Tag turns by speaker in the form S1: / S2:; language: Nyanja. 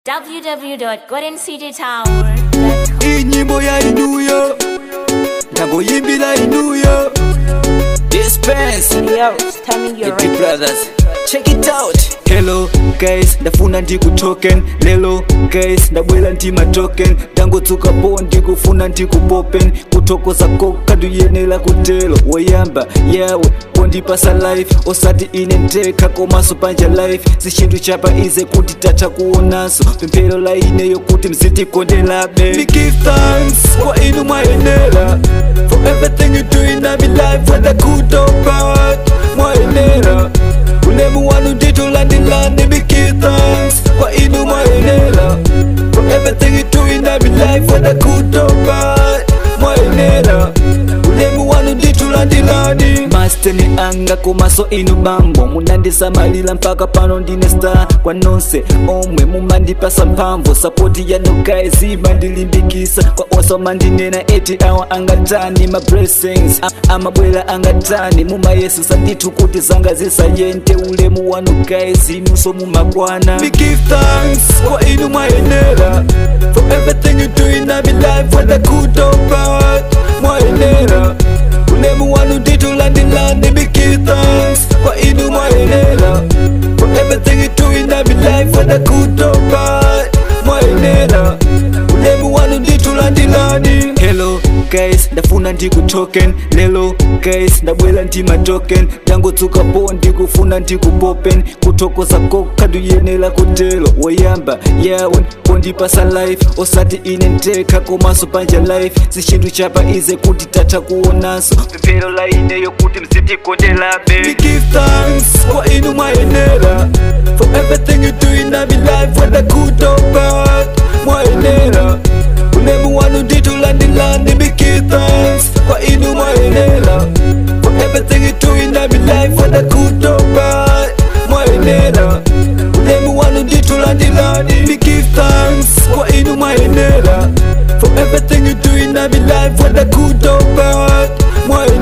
S1: www.goldencitytower.com.
S2: iyi nyimbo ya inuyo ndagoyimbira inuyo dispense
S3: Yo, it's turning your
S2: Happy
S3: right.
S2: brothers check it out hello guys ndafuna ndikutoken lelo guys ndabwera ndi matoken ndangotsuka po ndikufuna ndikupopen kuthokoza koka ndiyenera kutelo woyamba yawe pondipasa life osati ine ndekha komanso panja life zinthu chapa ize kuti tatha kuonanso pemphero la ineyo kuti mzitikondelabe We give thanks kwa inu mwayenera for everything you do in my life whether good or bad mwayenera ulemu wanu nditulandilani We give thanks kwa inu mwayenera for everything you do in my life whether good or bad mwayenera ulemu wanu nditulandilani masteni anga komaso inu bambo munandisamalira mpaka pano ndine star kwa nonse omwe mumandipasa mphamvu sapoti yanu guys imandilimbikisa kwa onse omandinena eti awa angatani ma blessings A- amabwera angatani mumayesusa ndithu kuti zanga zisayente ulemu wanu guys inunso mumakwana We give thanks kwa inu mwayenera for everything you do in my life whether good or bad mwayenera ulemu wanu nditulandilani We give thanks kwa inu mwayenera for everything you do in my life whether good or bad mwayenera ulemu wanu nditulandilani hello guys ndafuna ndikutoken lelo guys ndabwera ndi matoken ndangotsuka po ndikufuna ndikupopen kuthokoza koka ndiyenera kutelo woyamba yawe pondipasa life osati ine ndekha komanso panja life zinthu chapa ize kuti tatha kuonanso pemphero la ineyo kuti mzitikondelabe We give thanks kwa inu mwayenera for everything you do in my life whether good or bad mwayenera ulemu wanu nditulandilani We give thanks kwa inu mwayenera for everything you do in my life whether good or bad mwayenera ulemu wanu nditulandilani We give thanks kwa inu mwayenera for everything you do in my life whether good or bad mwayenera